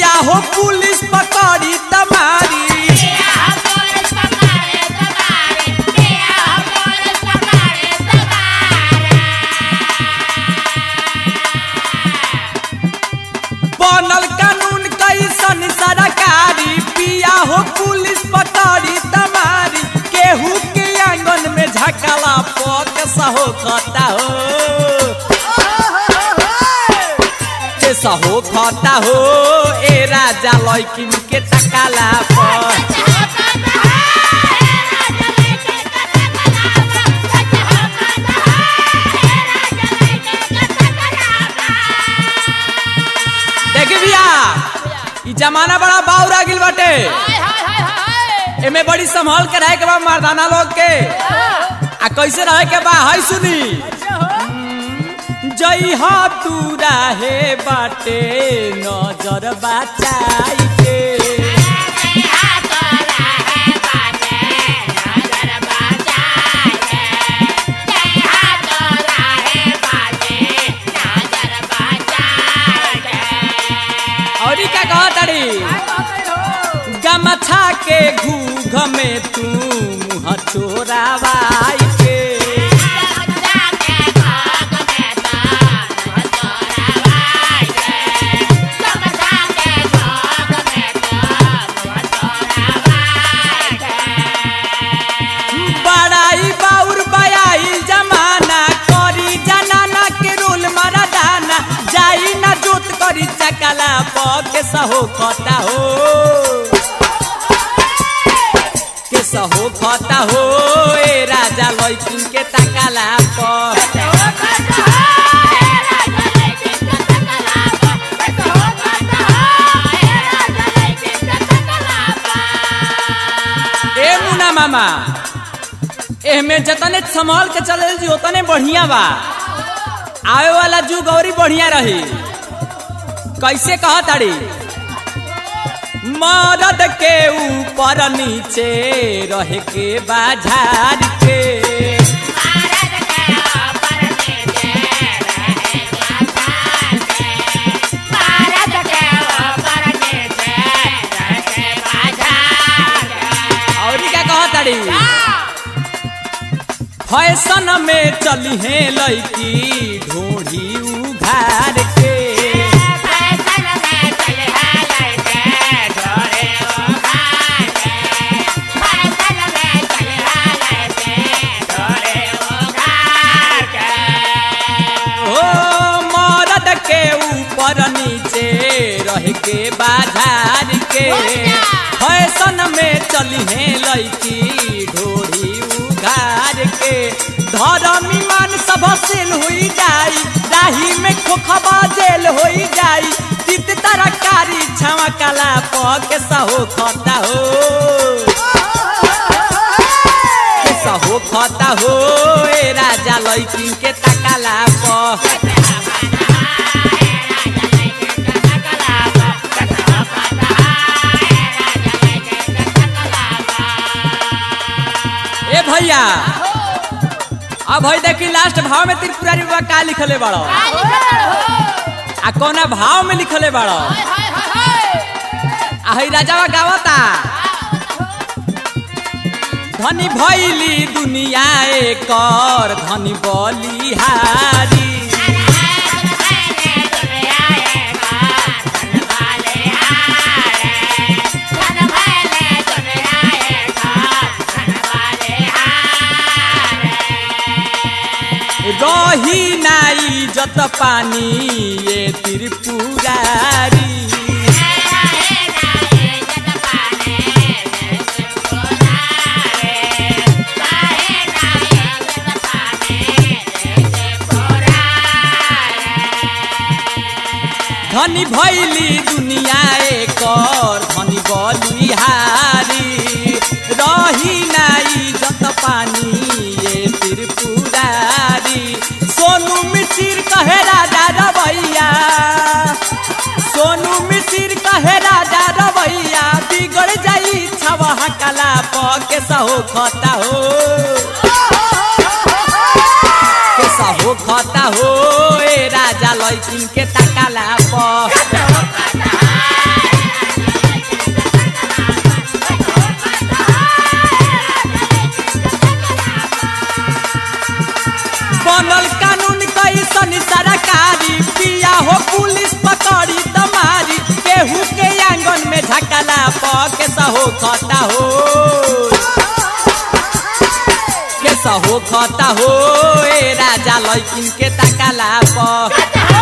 पिया हो पुलिस पकड़ी तमारी बनल कानून कैसन सरकारी पिया हो पुलिस पकड़ी तमारी केहू के आंगन में झकला पक सहो खता हो के सहो खता हो ए राजा लैकिन के तकाला पर देख भैया ई जमाना बड़ा बाउर आ गिल बाटे एमे बड़ी संभाल के रहे के बा मर्दाना लोग के आ कैसे रहे के बा है सुनी जई हा तू रहे बाटे नजर बचाई के और ई का कह तारी गमछा के घूघ में तू मुँह चोरावाई के बड़ाई बाउर बयाई जमाना करी जनाना के रोल मारा दाना जाई ना जोत करी चकला पके सहो खता हो के सहो खता हो ए राजा लैकिन के तकला पर ए मुना मामा एहमे जतने संभाल के चले जी उतने बढ़िया बा आवे वाला जुग औरी बढ़िया रही कैसे कह ताड़ी मरद के ऊपर नीचे रह के बाजार के और क्या कह ताड़ी फैशन में चली है लड़की ढोढ़ी उघार के ओ मरद के ऊपर नीचे रह के बाजार के फैशन में चली है लड़की ढोरी उघार के धर्म ईमान सब सेल हुई जाई राही में खोखबा जेल होई जाई तित तरकारी छावा कला पके सहो खता हो के सहो खता हो ए राजा लैकिन के तकाला पर ए भैया अब भाई देखी लास्ट भाव में त्रिपुरारी बाबा का लिखले बाड़ो आ कौना भाव में लिखले बाड़ो आ हई राजावा गावता धनी भैली दुनिया एकर धनी बलिहारी रही नाई जत पानी ये त्रिपुरारी धनी भैली दुनिया एकर धनी बलिहारी रही नाई जत पानी ये त्रिपुरारी सोनू मिसिर कहे राजा रवैया सोनू मिसिर कहे राजा रवैया बिगड़ जाई छवा कला पके सहो खता हो केसा हो खता हो ए राजा लैकिन के तकाला प केस हो खता हो केस हो खता हो ए राजा लैकिन के ताकाला प